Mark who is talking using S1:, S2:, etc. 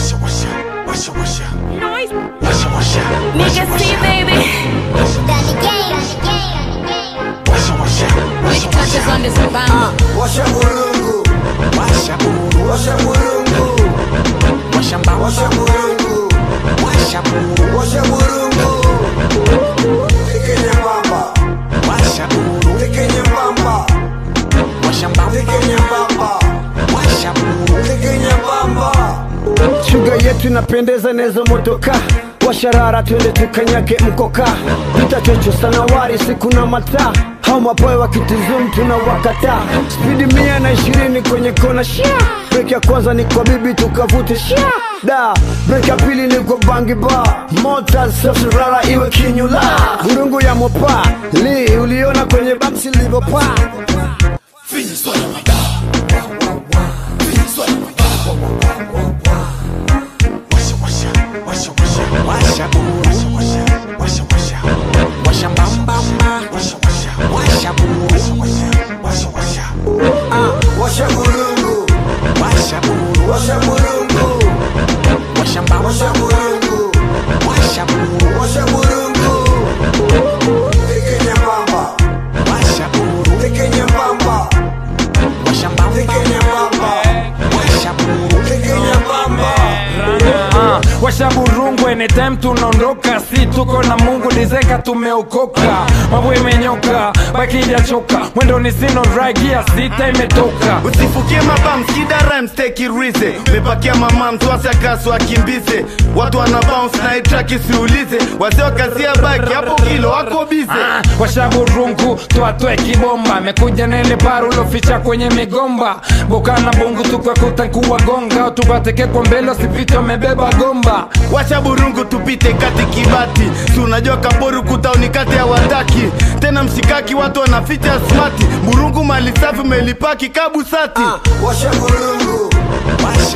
S1: washa washa washa washa
S2: Noise.
S1: washa washa
S2: Nigga see, baby.
S1: washa washa
S2: Big touches on this bang.
S3: Washa burungu,
S1: washa buru
S3: washa burungu,
S1: washa mbao
S3: washa burungu,
S1: washa buru
S3: washa burungu. Tike nyembamba,
S1: washa buru
S3: tike nyembamba,
S1: washa mbao
S3: tike nyembamba,
S1: washa buru
S3: tike nyembamba.
S4: shuga yetu inapendeza nezo motoka washarara twende tukanyage mkoka vitachocho sana wari siku na mataa hao mapoe wakitizum tuna wakata spidi mia na ishirini kwenye kona shia breki ya kwanza ni kwa bibi tukavute shia da breki ya pili ni kwa bangi ba mota safirara iwe kinyula burungu ya mopa li uliona kwenye bamsi livopaa
S1: washa washa washa washa washa buru washa washa washa washa washa mbamba washa washa washa buru washa washa washa washa
S3: Washa burungu,
S1: washa buru
S3: washa burungu,
S1: washa mbao
S3: washa burungu,
S1: washa buru
S3: washa burungu. Tike nyembamba,
S1: washa buru
S3: tike nyembamba,
S1: washa mbao
S3: tike nyembamba,
S1: washa buru
S3: tike nyembamba.
S5: Ah, washa burungu anytime tunaondoka si tuko na mungu lizeka tumeokoka mambo imenyoka bakija choka mwendo ni sino ragia sita imetoka
S6: usifukie mabam skida rhymes take it easy umepakia mama mtwasi akasu akimbize watu wana bounce na itrack isiulize wazee wakazia baki hapo kilo wako bize
S5: Ah, washa burungu twatwe kibomba amekuja nele paru loficha kwenye migomba bokana bungu tukwakuta kuwagonga tupateke kwa mbele sipite wamebeba gomba
S6: wacha burungu tupite kati kibati si unajua kaboru kutauni kati ya wataki tena mshikaki watu wanaficha smati burungu mali safi umelipaki kabusati
S3: Washa burungu,